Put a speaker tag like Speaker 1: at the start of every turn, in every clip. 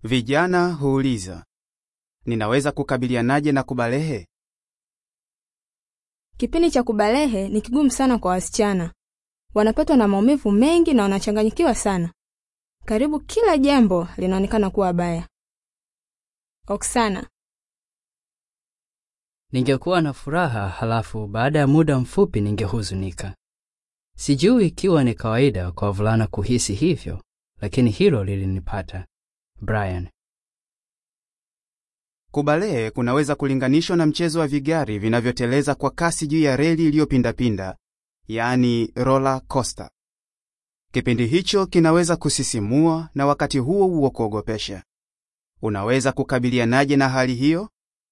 Speaker 1: Vijana huuliza, ninaweza kukabilianaje na kubalehe?
Speaker 2: Kipindi cha kubalehe ni kigumu sana kwa wasichana. Wanapatwa na maumivu mengi na wanachanganyikiwa sana. Karibu kila jambo linaonekana kuwa baya. Oksana,
Speaker 3: Ningekuwa na furaha halafu baada ya muda mfupi ningehuzunika. Sijui ikiwa ni kawaida kwa wavulana kuhisi hivyo, lakini hilo lilinipata. Brian.
Speaker 1: Kubalehe kunaweza kulinganishwa na mchezo wa vigari vinavyoteleza kwa kasi juu ya reli iliyopindapinda, yaani roller coaster. Kipindi hicho kinaweza kusisimua na wakati huo huo kuogopesha. Unaweza kukabilianaje na hali hiyo?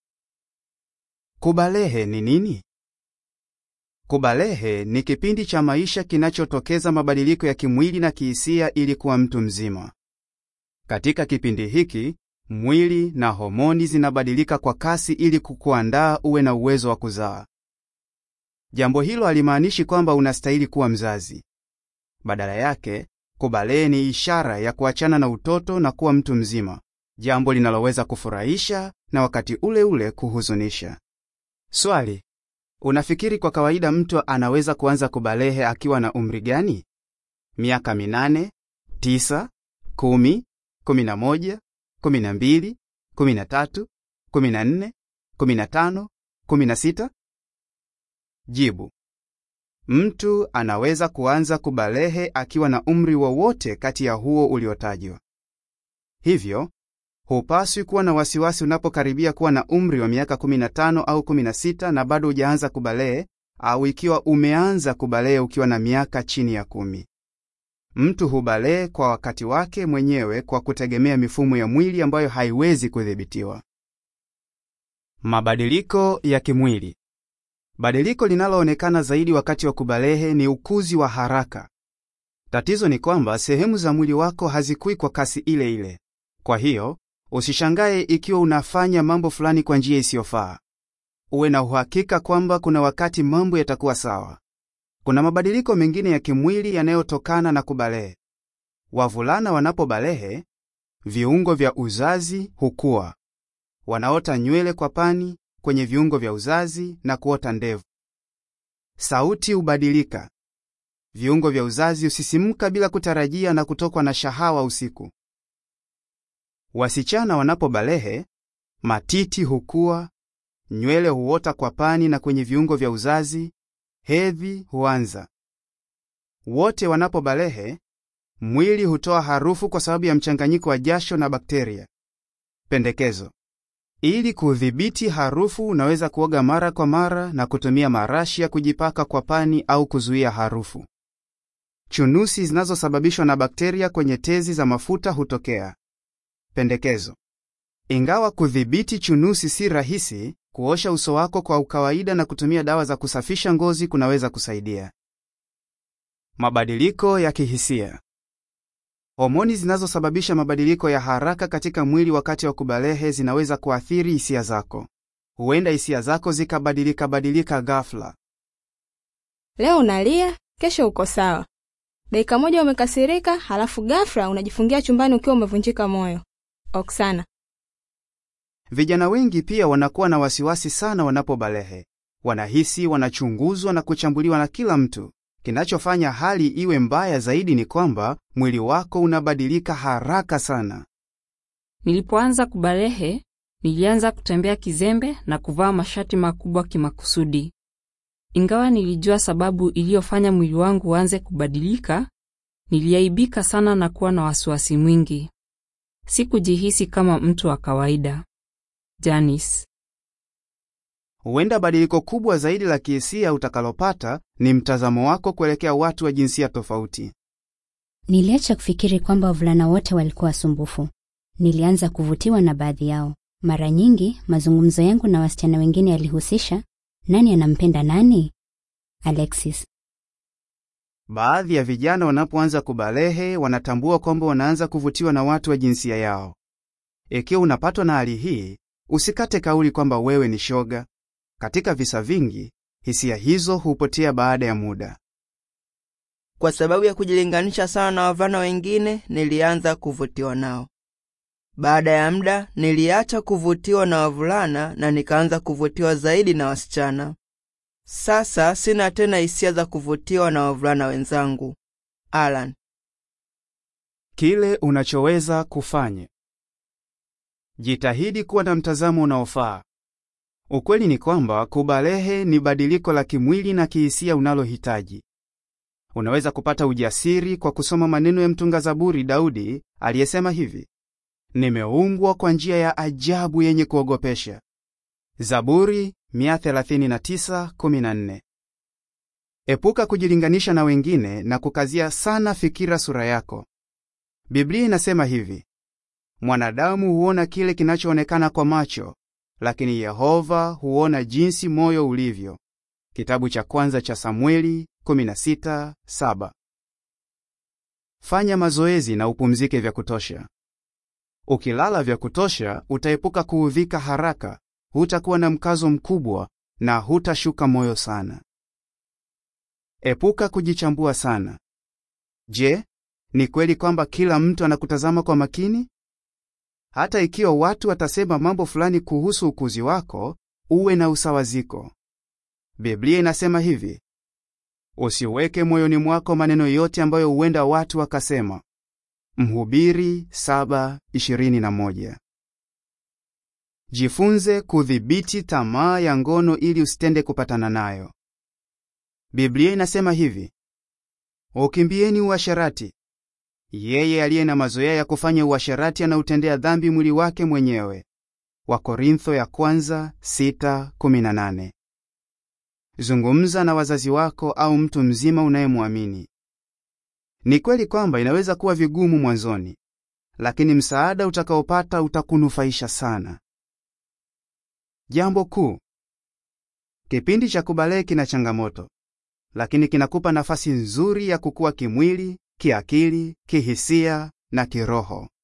Speaker 1: Kubalehe ni nini? Kubalehe ni kipindi cha maisha kinachotokeza mabadiliko ya kimwili na kihisia ili kuwa mtu mzima. Katika kipindi hiki, mwili na homoni zinabadilika kwa kasi ili kukuandaa uwe na uwezo wa kuzaa. Jambo hilo halimaanishi kwamba unastahili kuwa mzazi. Badala yake, kubalehe ni ishara ya kuachana na utoto na kuwa mtu mzima, jambo linaloweza kufurahisha na wakati ule ule kuhuzunisha. Swali: unafikiri kwa kawaida mtu anaweza kuanza kubalehe akiwa na umri gani? Miaka minane, tisa, kumi, kumi na moja, kumi na mbili, kumi na tatu, kumi na nne, kumi na tano, kumi na sita? Jibu: mtu anaweza kuanza kubalehe akiwa na umri wowote kati ya huo uliotajwa. Hivyo hupaswi kuwa na wasiwasi unapokaribia kuwa na umri wa miaka 15 au 16 na bado hujaanza kubalehe, au ikiwa umeanza kubalehe ukiwa na miaka chini ya kumi. Mtu hubalehe kwa wakati wake mwenyewe kwa kutegemea mifumo ya mwili ambayo haiwezi kudhibitiwa. Mabadiliko ya kimwili. Badiliko linaloonekana zaidi wakati wa kubalehe ni ukuzi wa haraka. Tatizo ni kwamba sehemu za mwili wako hazikui kwa kasi ile ile. Kwa hiyo, usishangae ikiwa unafanya mambo fulani kwa njia isiyofaa. Uwe na uhakika kwamba kuna wakati mambo yatakuwa sawa. Kuna mabadiliko mengine ya kimwili yanayotokana na kubalehe. Wavulana wanapobalehe, viungo vya uzazi hukua. Wanaota nywele kwa pani kwenye viungo vya uzazi na kuota ndevu. Sauti hubadilika. Viungo vya uzazi husisimka bila kutarajia na kutokwa na shahawa usiku. Wasichana wanapobalehe, matiti hukua, nywele huota kwa pani na kwenye viungo vya uzazi, hedhi huanza. Wote wanapobalehe, mwili hutoa harufu kwa sababu ya mchanganyiko wa jasho na bakteria. Pendekezo: ili kudhibiti harufu, unaweza kuoga mara kwa mara na kutumia marashi ya kujipaka kwa pani au kuzuia harufu. Chunusi zinazosababishwa na bakteria kwenye tezi za mafuta hutokea. Pendekezo: ingawa kudhibiti chunusi si rahisi, kuosha uso wako kwa ukawaida na kutumia dawa za kusafisha ngozi kunaweza kusaidia. Mabadiliko ya kihisia. Homoni zinazosababisha mabadiliko ya haraka katika mwili wakati wa kubalehe zinaweza kuathiri hisia zako. Huenda hisia zako zikabadilika badilika ghafla.
Speaker 2: leo unalia, kesho uko sawa. Dakika moja umekasirika, halafu ghafla unajifungia chumbani ukiwa umevunjika moyo. Oksana,
Speaker 1: Vijana wengi pia wanakuwa na wasiwasi sana wanapobalehe. Wanahisi wanachunguzwa na kuchambuliwa na kila mtu. Kinachofanya hali iwe mbaya zaidi ni kwamba mwili wako unabadilika haraka sana.
Speaker 4: Nilipoanza kubalehe, nilianza kutembea kizembe na kuvaa mashati makubwa kimakusudi. Ingawa nilijua sababu iliyofanya mwili wangu uanze kubadilika, niliaibika sana na kuwa na wasiwasi mwingi. Sikujihisi kama mtu wa kawaida. Janice.
Speaker 1: Huenda badiliko kubwa zaidi la kihisia utakalopata ni mtazamo wako kuelekea watu wa jinsia tofauti.
Speaker 5: Niliacha kufikiri kwamba wavulana wote walikuwa wasumbufu. Nilianza kuvutiwa na baadhi yao. Mara nyingi mazungumzo yangu na wasichana wengine yalihusisha nani anampenda nani. Alexis.
Speaker 1: Baadhi ya vijana wanapoanza kubalehe wanatambua kwamba wanaanza kuvutiwa na watu wa jinsia yao. Ikiwa unapatwa na hali hii, usikate kauli kwamba wewe ni shoga. Katika visa vingi, hisia hizo hupotea baada ya muda.
Speaker 6: Kwa sababu ya kujilinganisha sana na wavulana wengine, nilianza kuvutiwa nao. Baada ya muda niliacha kuvutiwa na wavulana na nikaanza kuvutiwa zaidi na wasichana. Sasa sina tena hisia za kuvutiwa na wavulana wenzangu. Alan.
Speaker 1: Kile unachoweza kufanya. Jitahidi kuwa na mtazamo unaofaa. Ukweli ni kwamba kubalehe ni badiliko la kimwili na kihisia unalohitaji. Unaweza kupata ujasiri kwa kusoma maneno ya mtunga Zaburi Daudi aliyesema hivi: nimeumbwa kwa njia ya ajabu yenye kuogopesha. Zaburi 139:14. Epuka kujilinganisha na wengine na kukazia sana fikira sura yako. Biblia inasema hivi: mwanadamu huona kile kinachoonekana kwa macho, lakini Yehova huona jinsi moyo ulivyo. Kitabu cha kwanza cha Samueli 16:7. Fanya mazoezi na upumzike vya kutosha. Ukilala vya kutosha, utaepuka kuudhika haraka, hutakuwa na mkazo mkubwa na hutashuka moyo sana. Epuka kujichambua sana. Je, ni kweli kwamba kila mtu anakutazama kwa makini? Hata ikiwa watu watasema mambo fulani kuhusu ukuzi wako, uwe na usawaziko. Biblia inasema hivi: usiweke moyoni mwako maneno yote ambayo huenda watu wakasema. Mhubiri 7:21. Jifunze kudhibiti tamaa ya ngono ili usitende kupatana nayo. Biblia inasema hivi: ukimbieni uasherati. Yeye aliye na mazoea ya kufanya uasherati anautendea dhambi mwili wake mwenyewe. Wakorintho ya kwanza 6:18. Zungumza na wazazi wako au mtu mzima unayemwamini. Ni kweli kwamba inaweza kuwa vigumu mwanzoni, lakini msaada utakaopata utakunufaisha sana. Jambo kuu: kipindi cha kubalehe kina changamoto, lakini kinakupa nafasi nzuri ya kukua kimwili, kiakili, kihisia na kiroho.